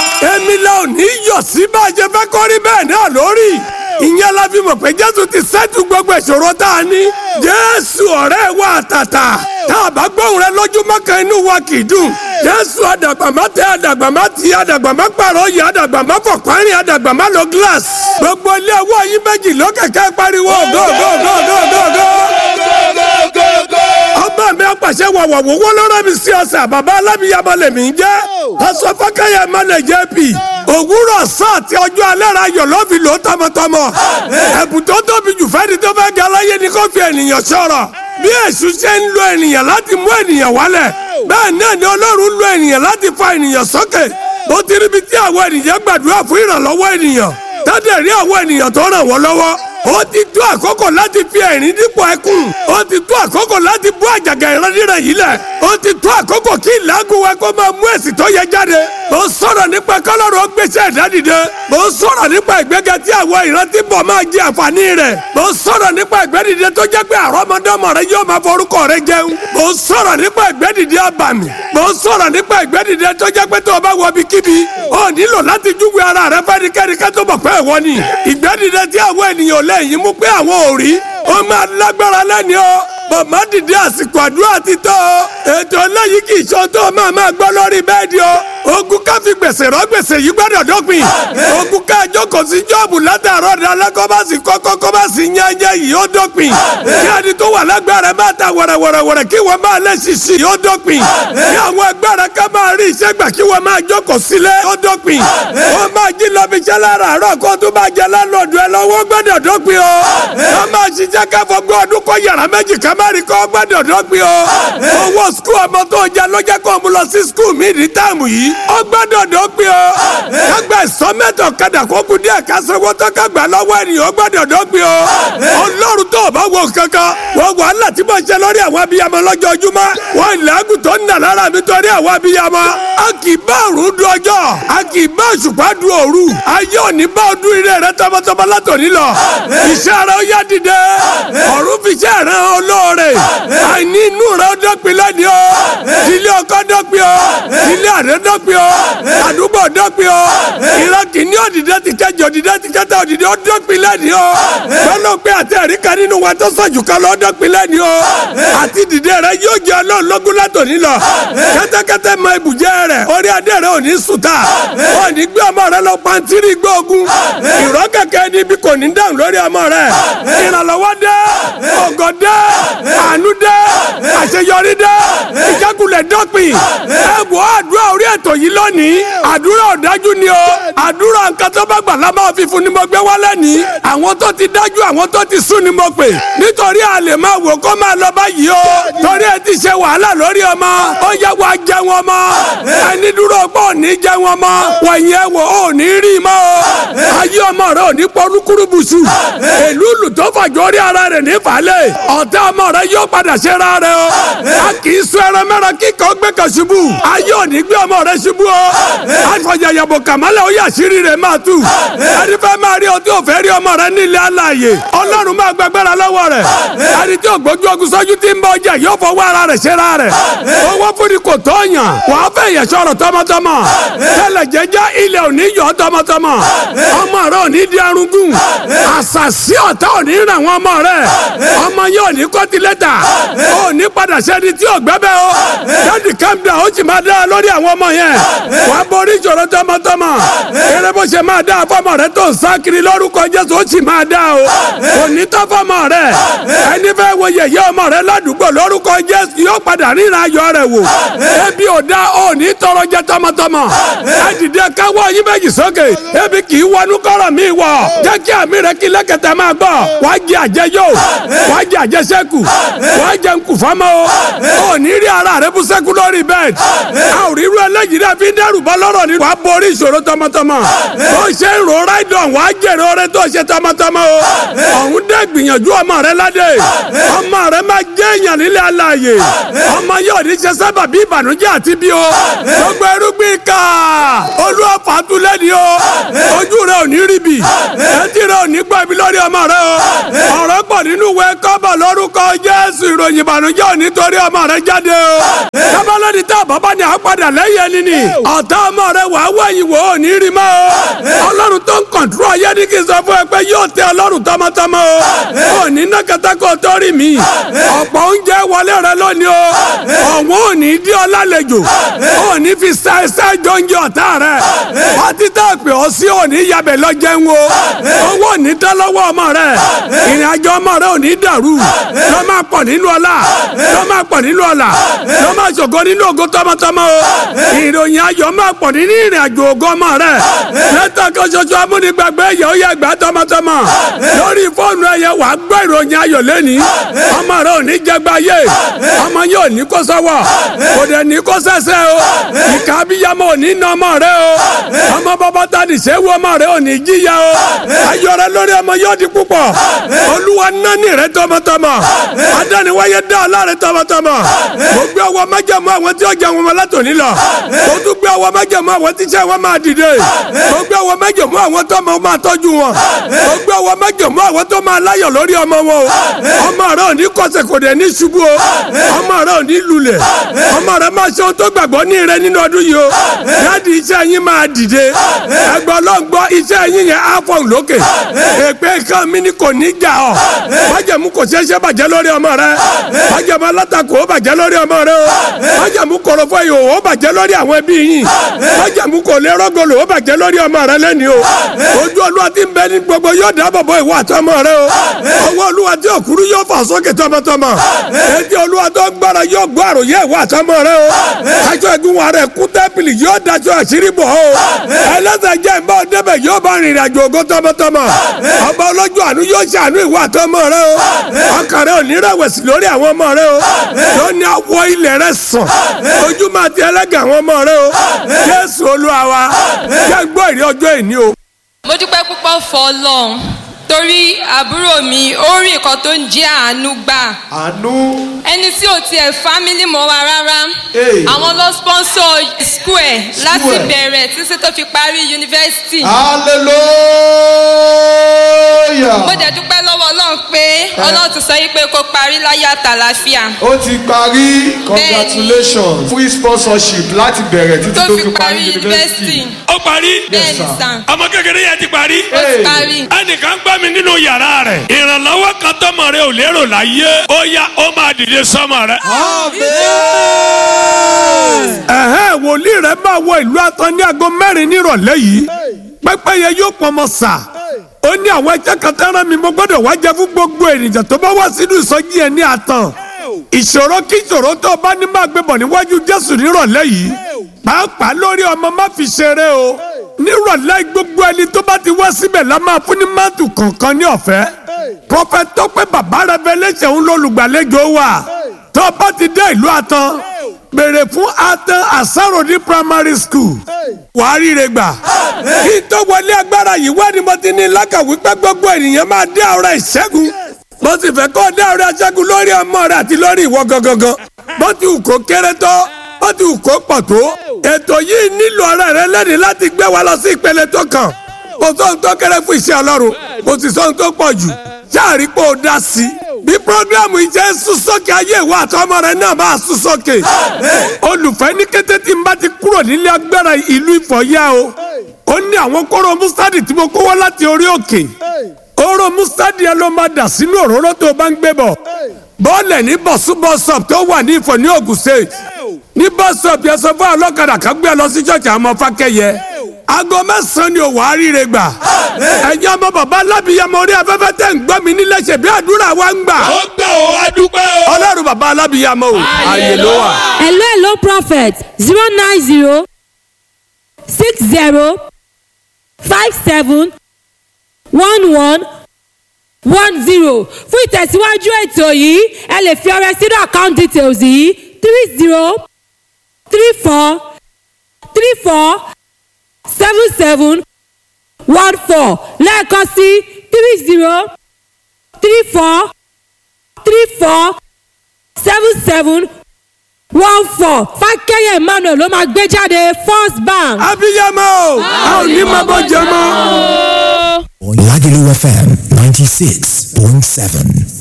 èmi la ò ní yọ̀ sí bá a ṣe fẹ́ kọ́rí bẹ́ẹ̀ náà lórí ìyẹn la fi mọ̀ pé jésù ti ṣẹ́tù gbogbo ìṣòro tá a ní jésù ọ̀rẹ́ wa àtàtà tá a bá gbóhùn rẹ lójúmọ́ kan inú wa kì í dùn jésù àdàgbàmá tẹ àdàgbàmá ti àdàgbàmá pààrọ̀ yìí àdàgbàmá fọ̀párin àdàgbàmá lo glass gbogbo ilé ọwọ́ yín méjì lókèké pariwo gógógógógógó ọba mi apàṣẹ wàwà wọ́wọ́ lọ́rọ́ mi sí ọ̀sẹ̀ bàbá alábìyàmọ lèmi ń jẹ́ aṣọ fọkàyà mọ́lẹ̀ jẹ́ pì òwúrọ̀ sáà tí ọjọ́ alẹ́ ra yọ̀ lọ́fi lò tọmọtọmọ ẹ̀bùn tó tóbi jù fẹ́ni tó fẹ́ ga láyé ni kò fi ènìyàn sọ̀rọ̀ bí èṣù ṣe ń lo ènìyàn láti mú ènìyàn wálẹ̀ bẹ́ẹ̀ náà ni ọlọ́run lo ènìyàn láti fa ènìyàn sókè bó ti ríbi tí àwọn ènìyàn gbàdúrà fún ìrànlọ́wọ́ ènìyàn tọ́dẹ̀ rí àwọn ènìyàn tó ràn wọ́n lọ́wọ́ ó ti tó àkókò láti fi ẹ̀rín dípò ẹkún ó ti tó àkókò láti bú àjàgà ìrandíran yìí lẹ̀ ó ti tó àkókò kí ìlágùn wa kó máa mú èsì tó yẹ jáde mo sọ̀rọ̀ nípa kọ́lọ́run ó gbéṣẹ́ ẹ̀dá dìde mo sọ̀rọ̀ nípa ìgbéga tí àwọn ìrántí bọ̀ máa jẹ àǹfààní rẹ̀ mo sọ̀rọ̀ nípa ìgbẹ́dìde tó jẹ́ pé àrọ́mọdọ́mọ rẹ yóò máa forúkọ rẹ jẹun mo sọ̀rọ̀ nípa ìgbẹ́dìde àbàmì mo sọ̀rọ̀ nípa ìgbẹ́dìde tó jẹ́ pé tó o bá wọ ibikíbi o nílò láti júwe ara rẹ fẹ́nikẹ́ni ká tó bọ̀ pé ìwọ ni ìgbẹ́dìde tí àwọn ènìyàn lẹ́yìn mú pé àwọn ò rí ó máa lágbára lẹ́ni o bàbá dìde àsìkò àdúrà ti tó o ètò eléyìí kì í ṣe tó máa máa gbọ́ lórí bẹ́ẹ̀dì o ogun ká fi gbèsè rọ gbèsè yìí gbọ́dọ̀ dópin ogun ká jókòó sí jọ́ọ̀bù látàárọ̀ dalẹ́ kó bá sì kọ́kọ́ kó bá sì yányá yìí ó dópin kí ẹni tó wà lágbára máa ta wẹ̀rẹ̀wẹ̀rẹ̀wẹ̀rẹ̀ kí wọ́n máa lé ṣíṣí yóò dópin kí àwọn agbára ká máa rí iṣẹ́ gbà kí wọ́n máa jókòó sílẹ̀ ó dópin wọ́n máa jí lọ fi iṣẹ́ lára àárọ̀ kó tó máa jẹ lálọ́ọ̀dù ẹ lọ́wọ́ gbọ́dọ̀ dópin o wọ́n máa ṣiṣẹ́ káfọ́ gbọ́ ọdún kọ́ yàrá méjì ká má rí kọ́ gbọ́dọ̀ dópin o owó skul ọmọ tó jẹ lọ́jọ́ kó mú lọ sí skul mi ní táàmù yìí ó gbọ́dọ̀ dópin o kágbà ìsọmẹ́tọ̀ kadà kó kú díẹ̀ kásánwó tó kágbà lọ́wọ́ ènìyàn ó gbọ́dọ̀ dópin o ọlọ́run tó o bá wo kankan wọ́n wàhálà tí mo ṣe lórí àwọn abiyamọ lọ́jọ́ ojúmọ́ wọ́n ìlẹ́gùn tó ń nà lára mi torí àwọn abiyamọ a kì í bá òru du ọjọ́ a kì í bá òṣùpá du òru ayé òní bá ọdún ire rẹ tọmọtọmọ látòní lọ iṣẹ́ rẹ ó yá dìde ọ̀run fi iṣẹ́ rẹ olóore àìní inú rẹ ó dọ́pin lẹ́ni o ilé ọkọ dọ́pin o ilé àrẹ dọ́pin o àdúgbò dọ́pin o ìran kìíní òdìdẹ ti kẹjọ òdìdẹ ti kẹta òdìdẹ ó dọ́pin lẹ́ni o gbọ́dọ̀ pé àti ẹ̀rí kan nínú wa tó sọ̀jù kan lọ dọ́pin lẹ́ni o àti dìde rẹ yóò jẹ ọlọ́run lọ́gùn látòní lọ kẹ́tẹ́kẹ́tẹ́ mọ ibùjẹ́ rẹ orí adé rẹ ò ní sùtà ò ní gbé ọmọ rẹ lọ pàǹtírí gbóògùn ìrọ́ kẹ̀kẹ́ níbi kò ní dáhùn lórí ọmọ rẹ ìrànlọ́wọ́ dé ògo dé àánú dé àṣeyọrí dé ìjákulẹ̀ dọ́pin ẹ wọ àdúrà orí ètò yìí lónìí àdúrà ọ̀dájú ni o àdúrà nǹkan tó bá gbà lámà fífún ni mo gbé wálé ní àwọn tó ti dájú àwọn tó ti sún ni mo pè nítorí a lè máa wò kó máa lọ báyìí o torí ẹ ti ṣe wàhálà lórí ọmọ ó yẹ wá jẹun ọmọ ẹni dúró pé ò ní jẹun ọmọ wọ̀nyẹn wò ó ní rí i mọ́ o ayé ọmọ rẹ ò ní pọ́nrúkúrú bùsù èlú lù tó fàjọ orí ara rẹ̀ ní falẹ̀ ọ̀tá ọmọ rẹ yóò padà ṣe ra rẹ o a kì í sọ ẹran mẹ́ran kíkọ́ gbé kan ṣubú ayé ò ní gbé ọmọ rẹ ṣubú o àfọ̀yàyàbọ̀ kàmálẹ̀ ó yà sírí rẹ̀ máa tú ẹni fẹ́ máa rí ọtí òfẹ́ rí ọmọ rẹ nílé aláàyè ọlọ́run máa gbàgbára lọ́wọ́ rẹ̀ ẹni tí ògbójú ogun sọ́jú ti ń bọ ọjà yóò fọwọ́ ara rẹ̀ ṣe ra rẹ̀ owó fúnni kò tó yàn wàá fẹ́ yẹ sọ̀rọ̀ tọmọtọmọ tẹ́lẹ̀ jẹ́jẹ́ ilẹ̀ ò ní yọ tọmọtọmọ ọmọ rẹ ò ní di arúgún àṣàṣì ọ̀tá ò ní ràn wọ́n ọmọ rẹ ọmọ yóò ní kọ́tìlẹ́tà ò ní padà sẹ́ni tí ò gbẹ́bẹ́ o dáàdì calm down ó sì máa dá lórí àwọn ọmọ yẹn wàá borí ìṣòro tọmọtọmọ eré bó ṣe máa dá fọmọ rẹ tó ń sá kiri lórúkọ Jésù ó sì máa dá o kò ní tọ́ fọmọ rẹ ẹni fẹ́ wo yẹ̀yẹ́ ọmọ rẹ ládùúgbò lórúkọ Jésù yóò padà ríran ayọ̀ rẹ wò ebi ò dá ò ní tọrọ jẹ tọmọtọmọ ẹ dìde káwọ́ yín méjì sókè ebi kì í wọnú kọ́rọ̀ mi wọ̀ jẹ́ kí àmì rẹ kí lẹ́kẹ̀tẹ̀ máa gbọ́ wàá jẹ àjẹyó wàá jẹ àjẹsẹ́kù wàá jẹ nkùfọ́mọ́ o ò ní rí ara rẹ bú sẹ́kù lórí bẹ́ẹ̀dì a ò rí irú ẹlẹ́yìí rẹ fi dẹ́rù bọ́ lọ́rọ̀ ni wàá borí ìṣòro tọmọtọmọ bó ṣe ń ro ráìdọ̀n wàá jèrè oore tó ṣe tọmọtọmọ o ọ̀hún dẹ́ gbìyànjú ọmọ rẹ ládé ọmọ rẹ máa jẹ́ èèyàn nílé aláàyè ọmọ yóò ní ṣe sábà bí ìbànújẹ́ àti bí o gbogbo irúgbìn ká olúwa fàtúlẹ̀ ni o ojú rẹ ò ní rí bì etí rẹ ò ní gbọ́ ibi lórí ọmọ rẹ o ọ̀rọ̀ pọ̀ nínú ìwé kọ́bọ̀ lórúkọ jésù ìròyìn ìbànújẹ́ ò ní torí ọmọ rẹ jáde o kábàlódì tá bàbá ni a padà lẹ́yìn ẹni ni ọ̀tá ọmọ rẹ wà á wẹ̀yìn wò ó ní rí mọ́ o ọlọ́run tó ń kọ̀ǹtúrọ̀ ayé ní kí n sọ fún ẹ pé yóò tẹ ọlọ́run tọmọtọmọ o ò ní ná kẹtàkọ tó rí mi ọ̀pọ̀ oúnjẹ wọlé rẹ lónìí o ọ̀wọ́n ò ní dí ọ lálejò ò ní fi ṣáṣá jọ oúnjẹ ọ̀tá rẹ pátí tá a pè ọ́ sí ò ní yabẹ̀ lọ jẹun o owó ò ní tán lọ́wọ́ ọmọ rẹ ìrìn àjò ọmọ rẹ ò ní dàrú lọ́ máa pọ̀ nínú ọlá lọ́ máa pọ̀ nínú ọlá lọ́ máa ṣògo nínú ògo tọmọtọmọ o ìròyìn ayọ̀ máa pọ̀ nínú ìrìn àjò ògo ọmọ rẹ lẹ́tọ̀ kan ṣoṣo amúnigbàgbé yẹ̀ ó yẹ gbà tọmọtọmọ lórí fóònù ẹ̀yẹ wà á gbọ́ ìròyìn ayọ̀ lẹ́ni ọmọ rẹ ò ní jẹgba yé ọmọ yẹn ò ní kó sọ́wọ́ kò dẹ̀ ní kó sẹ́sẹ́ o ìka abiyamọ ò ní nà ọmọ rẹ o ọmọ bàbá ta ní sẹ́wọ́ ọmọ rẹ ò ní jíya o ayọ̀ rẹ lórí ọmọ yóò di púpọ̀ olúwa nání rẹ tọmọtọmọ adániwáyé dá ọlá rẹ tọmọtọmọ mo gbé ọwọ́ májẹ̀mú àwọn tí ó jẹ wọn látòní lọ mo tún gbé ọwọ́ májẹ̀mú àwọn tí iṣẹ́ wọn máa dìde mo gbé ọwọ́ májẹ̀mú àwọn tó máa tọ́jú wọn mo gbé ọwọ́ májẹ̀mú àwọn tó máa láyọ̀ lórí ọmọ wọn o ọmọ rẹ ò ní kọsẹ̀ kò dẹ̀ ní ṣubú o ọmọ rẹ ò ní lulẹ̀ ọmọ rẹ máa ṣe ohun tó gbàgbọ́ ní rẹ nínú ọdún yìí o dáàdi iṣẹ́ yín máa dìde ẹgbẹ́ ọlọ́ngbọ́ iṣẹ́ yín yẹn á fọ̀ lókè èpè kan mi ni kò ní jà ọ́ májẹ̀mú kò ṣeé ṣe bàjẹ́ lórí ọmọ rẹ májẹ̀mú alátakò ó bàjẹ́ lórí ọmọ rẹ o májẹ̀mú korofo yìí ó bàjẹ́ lórí àwọn ẹbí yín májẹ̀mú kò lè rọ́gọlò ó bàjẹ́ lórí ọmọ rẹ lẹ́ni o ojú olúwa ti ń bẹ ní gbogbo yóò dáàbò bo ìwọ àtọmọ rẹ o ọwọ́ olúwa tí òkúrú yóò fà sókè tọmọtọmọ etí olúwa tó gbára yóò gbọ́ àròyé ìwọ àtọmọ rẹ o aṣọ ẹ̀gún wa rẹ kú tẹ́pìlì yóò daṣọ àṣírí bọ̀ o ẹlẹ́sẹ̀ jẹ́ ìbá ọdẹ́bẹ̀ yóò bá rìnrìn àjò ògo tọmọtọmọ ọba olójú àánú yóò ṣàánú ìwọ àtọmọ rẹ o ọkàn rẹ ò ní rẹ̀wẹ̀sì lórí àwọn ọmọ rẹ o lónìí awọ ilẹ̀ rẹ sàn ojú máa ti ẹlẹ́gàn àwọn ọmọ rẹ o jésù olúwa wa jẹ́ gbọ́ ìrí ọjọ́ ìní o. mo dúpẹ́ púpọ̀ fọ́ ọlọ́run torí àbúrò mi ó rí nǹkan tó ń jẹ́ àánú gbà àánú ẹni tí ò tiẹ̀ fámílì mọ́ wa rárá Hey. àwọn ló sponsor school ẹ̀ láti ẹ̀. bẹ̀rẹ̀ títí tó fi parí yunifásitì hallelujah mo dẹ̀ dúpẹ́ lọ́wọ́ ọlọ́run pé ọlọ́run ti sọ yí pé kó parí láyé àtàlàfíà ó ti parí congratulations free sponsorship láti bẹ̀rẹ̀ títí tó tó fi parí yunifásitì ó parí bẹ́ẹ̀ ni sir. sàn ọmọ kékeré yẹn ti parí. ó ti Hey. parí ẹnìkan gbọ́ mi nínú yàrá rẹ̀ ìrànlọ́wọ́ kan tọmọ rẹ ò lérò láyé ó yá ó máa dìde sọmọ rẹ. ẹ̀hẹ́n wòlíì rẹ̀ máa wọ ìlú àtọ́ ní aago mẹ́rin nírọ̀lẹ́ yìí pẹ́pẹ́yẹ yóò pọnmọ sà ó ní àwọn ẹ̀jẹ̀ kan tẹ́ràn mi mo gbọ́dọ̀ wá jẹ fún gbogbo ènìyàn tó bá wá sínú ìsọjí ẹ̀ ní àtàn ìṣòro kí ìṣòro tó o bá ní máa gbé bọ̀ níwájú jésù nírọ̀lẹ́ yìí pàápàá lórí ọmọ má fi ṣeré o nírọ̀lẹ́ gbogbo ẹni tó bá ti wá síbẹ̀ la máa fún ní máàtù kọ̀ọ̀kan ní ọ̀fẹ́ prọfẹ̀t tọ́pẹ́ bàbá revelation ń lọ́lùgbàlejò wa tó o bá ti dé ìlú àtàn béèrè fún atan asarodi primary school wàá ríre gbà kí n tó wọlé agbára yìí wá ni mo ti ní lákàwí pé gbogbo ènìyàn máa dé ọ̀rọ̀ ìṣẹ́gun mo sì fẹ́ kó o dé ọ̀rọ̀ ìṣẹ́gun lórí ọmọ rẹ àti lórí ìwọ gangan bó ti wù kó kéré tó bó ti wù kó pọ̀ tó ètò yìí nílò ọ̀rẹ́ rẹ lẹ́ni láti gbé wa lọ sí ìpele tó kàn kò sóhun tó kéré fún iṣẹ́ ọlọ́run kò sì sóhun tó pọ̀ jù sáàrí pé o dá sí i bí programu yìí jẹ́ sún sókè ayé ìwà àtọmọ rẹ náà máa sún sókè olùfẹ́ ní kété tí n bá ti kúrò nílé agbára ìlú ìfọ̀yà o ó ní àwọn kóró mustadi tí mo kó wá láti orí òkè kóró mustadi yẹn ló máa dà sínú òróró tó o bá ń gbé bọ̀ bọ́ọ̀lẹ̀ ní bọ̀súbọ̀sọ̀p tó wà ní ìfọ̀ ní Ògùn state ní bọ́sọ̀p yẹn sọ fún ọlọ́kadà kan gbé ẹ lọ sí ṣọ́ọ̀ṣì àwọn ọmọ fákẹ́yẹ aago mẹ́sàn-án ni òwò àríire gbà ẹ̀yin ọmọ bàbá alábìyamọ orí afẹ́fẹ́ tẹ̀ ń gbọ́ mi nílẹ̀ ṣe bí àdúrà wa ń gbà ó gbà ó wá dúpẹ́ o. ọlọ́run bàbá alábìyamọ o ààyè ló wà. hello hello prophet zero nine zero six zero five seven one one one zero fún ìtẹ̀síwájú ètò yìí ẹ lè fi ọrẹ sínú account details yìí three zero three four three four seven seven one four lẹ́ẹ̀kan sí three zero three four three four seven seven one four fákẹ́yẹ̀ emmanuel ló máa gbé jáde first bank. abiyamọ o a ò ní máa bọ́ jẹ mọ́. Lagelu FM 96.7.